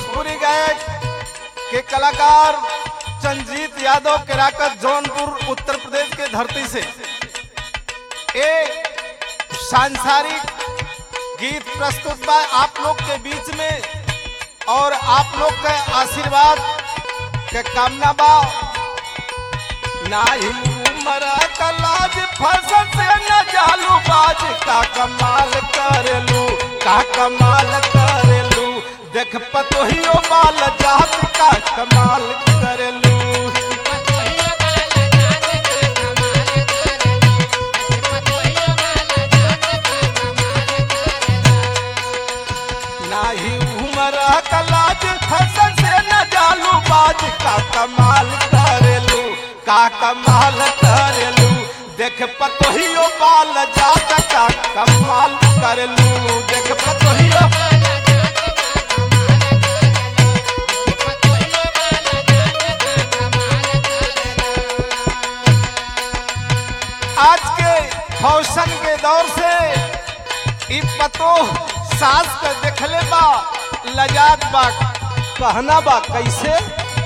भोजपुरी गायक के कलाकार चंजीत यादव केराकत जौनपुर उत्तर प्रदेश के धरती से एक सांसारिक गीत प्रस्तुत बा आप लोग के बीच में और आप लोग के आशीर्वाद के कामना बा नाही उमर कलाज फसल से न जालू बाज का कमाल करेलू का कमाल करेलू देख पतोहियो बाल जात का कमाल करेलू नाही उमर कलाज फसल से न जालू बाज का कमाल करेलू का कमाल करेलू देख पतोहियो बाल जात का कमाल करेलू देख पतोहियो आज के फौशन के दौर से इ पतो सास के देखले बा लजात बा कहना बा कैसे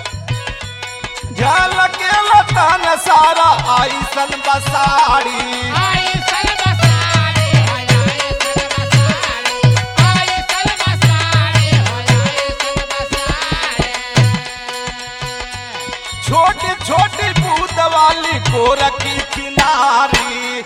झलके लतान सारा आईसन बसाड़ी छोटी छोटी बूंद वाली गोरखी किनारी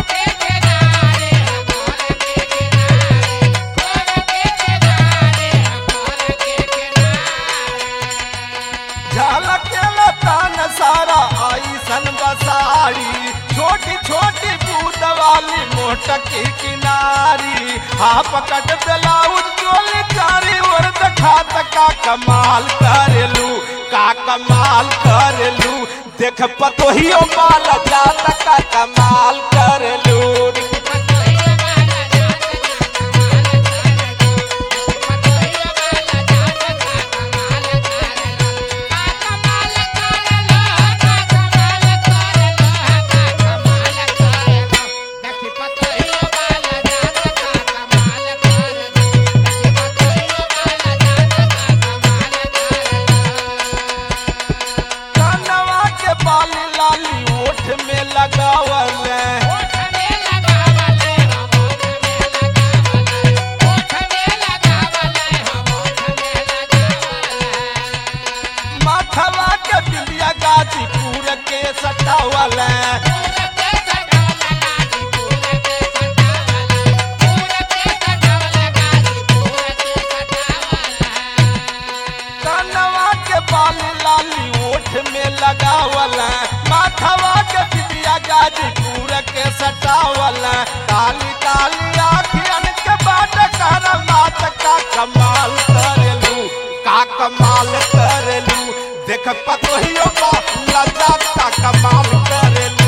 झलके लतान सारा आईसन बसाड़ी छोटी छोटी बूंद वाली मोटकी किनारी हाँ पकड़ ब्लाउज चोली चारी और दिखात का कमाल करेलू का कमाल करेलू देख पतोहियो माल जात का कमाल करेलू कनवा के बाली लाली ओठ में लगावल माथवा के बिंदिया गाजीपुर के सटावल कनवा के बाली लाली ओठ में लगावल माथवा के बिंदिया गाजीपुर के सटावल काली काली आखियन के बाट कर मात का कमाल करेलू का कमाल करेलू देख पतोहियो का लजा का कमाल करेलू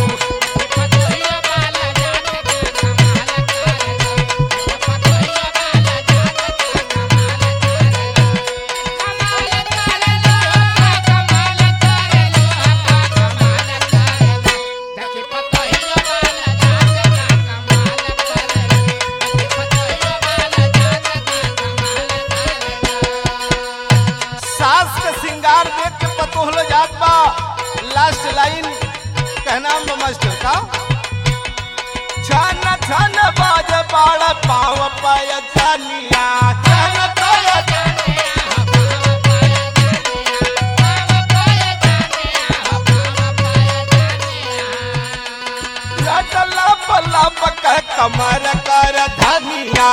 सास के सिंगार देख के पतोहल जात बा लास्ट लाइन कहना बा मास्टर का छन छन बाज बाड़ पाव पाय छनिया छन छन लटला पल्ला पक कमर कर धनिया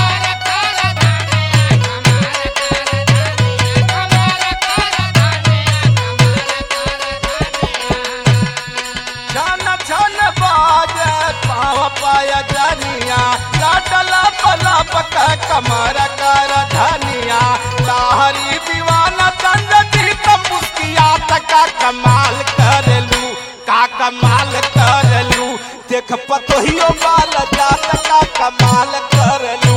छन छन बाज पाव पाय जनिया लटला पल्ला पक कमर कर धनिया लाहरी दीवाना चंद जीत मुस्किया का कमाल करेलू का कमाल करेलू देख पतोहियो बाल जात का कमाल करेलू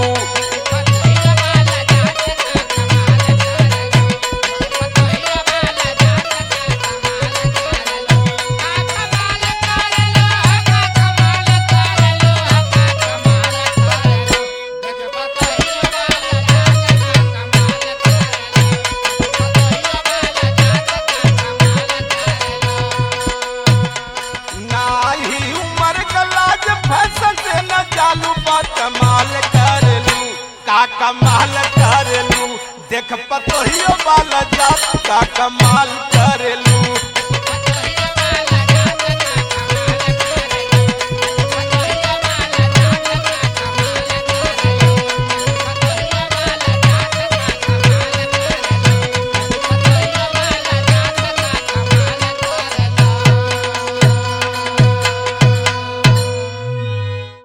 कमाल पतोहियो वाला जात का कमाल करेलू